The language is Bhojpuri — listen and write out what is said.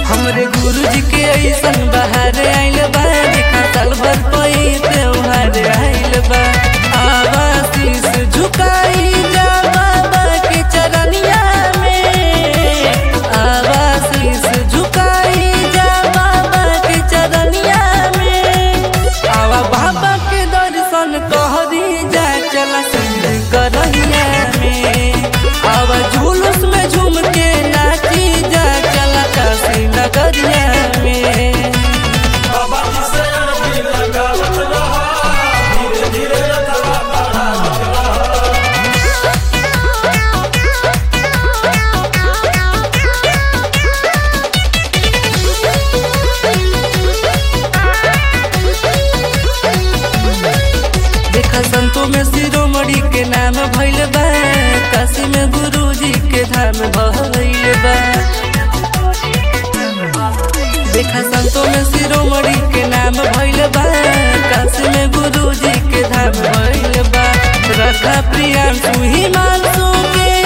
हमरे गुरुजी के ऐसन बाहर आइल बा देखा साल भर पई त्योहार आइल बा आवासीस झुकाई जा बाबा के चरनिया में आवासीस झुकाई जा बाबा के चरनिया में आवा बाबा के दर्शन कहरी जा चला संग करहिया में आवा जुलूस में झूम के नाची जा चला काशी नगरिया में बाबा जी से अरबी लगावत रहा धीरे धीरे रथवा बढ़ावत रहा देखा संतों में शिरोमणि के नाम भइल बा काशी में गुरुजी के धाम भइल बा देखा संतों में शिरोमणि के नाम भइल बा काशी में गुरुजी के धाम भइल बा रखा प्रियांशु हिमांशु के